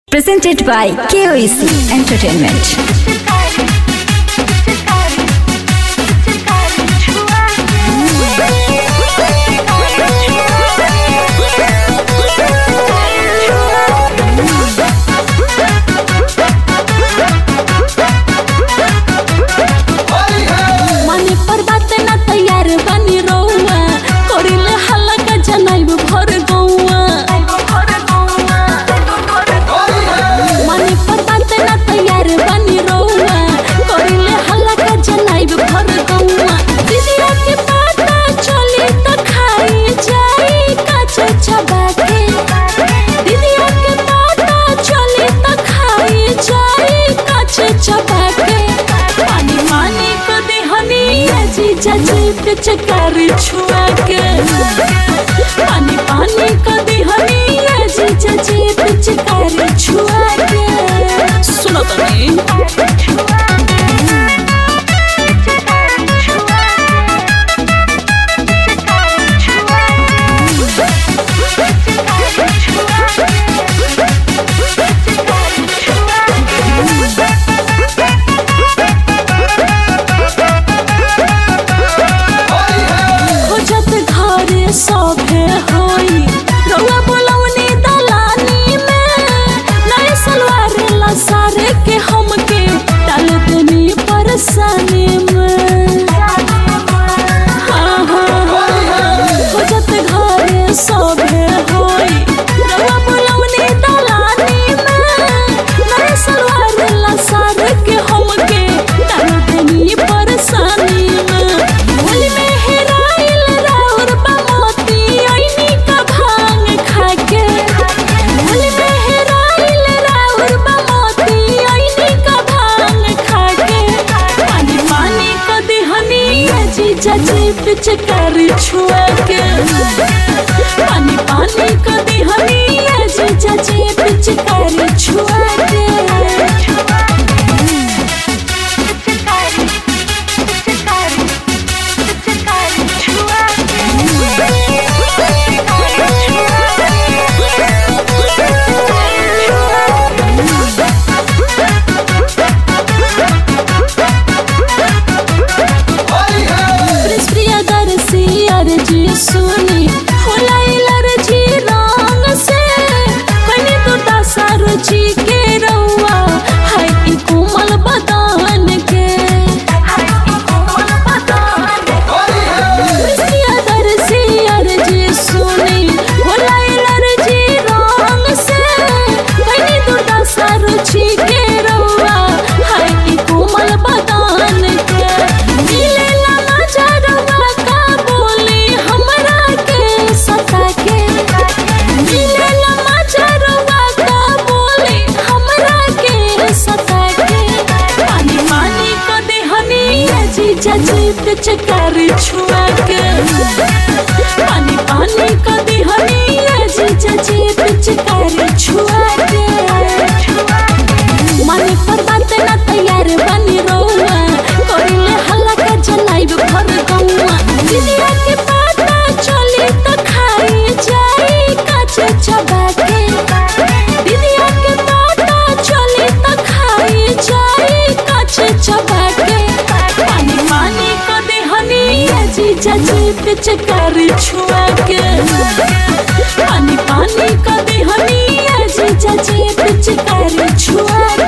Presented by KOEC Entertainment. माने पर बात ना तैयार बनी रहुआ करिले हल्ला का जनाइब भर गौआ माने पर बात ना तैयार बनी रहुआ करिले हल्ला का जनाइब भर गौआ दीदिया के पता चली त खाई जाई काचे चबा के दीदिया के पता चली त खाई जाई काचे चबा के पानी पानी कदी हनी जीजा जी पिचकार छुआ के पानी पानी कदी हनी जीजा जी पिचकार छुआ के सुनो तो नहीं खोजत घरे सभे होई रउआ बोलौनी दलानी में नए सलवार लसारे के हमके डाल देनी परेशानी में हाँ, हाँ, हाँ, खोजत घरे सभे होई रउआ बोलौनी दलानी में नए सलवार लसारे के हमके डाल देनी परेशानी में भूल में हेराइल राउर बमोती ओइनी का भांग खाके भूल में हेराइल राउर बमोती ओइनी का भांग खाके पानी पानी का दिहनी जीजा जी पिचकार छुआ के पानी पानी का दिहनी जीजा जी पिचकार छुआ के प्रियदर्शी अर्जी सुनी फुलाइल अर्जी रंग से कनी तो दशा रुचि के रउआ है ई कोमल बदन के प्रियदर्शी अर्जी सुनी फुलाइल अर्जी रंग से कनी तो दशा रुचि के रउआ है ई कोमल बदन के मिलेला नजरवा का बोली हमरा के सता के मिलेला नजरवा का बोली हमरा के सता के पानी पानी को देहनी जीजा जी पिचकार छुआ के पानी पानी को देहनी जीजा जी पिचकार छुआ के माने पर बात ना तैयार बनी रहुआ करिले हल्ला का जनाइब भर गौआ दीदिया के पता चली त खाई जाई काचे चबा के दीदिया के पता चली त खाई जाई काचे चबा के पानी पानी को देहनी जीजा जी पिचकार छुआ के पानी पानी को देहनी जीजा जी पिचकार छुआ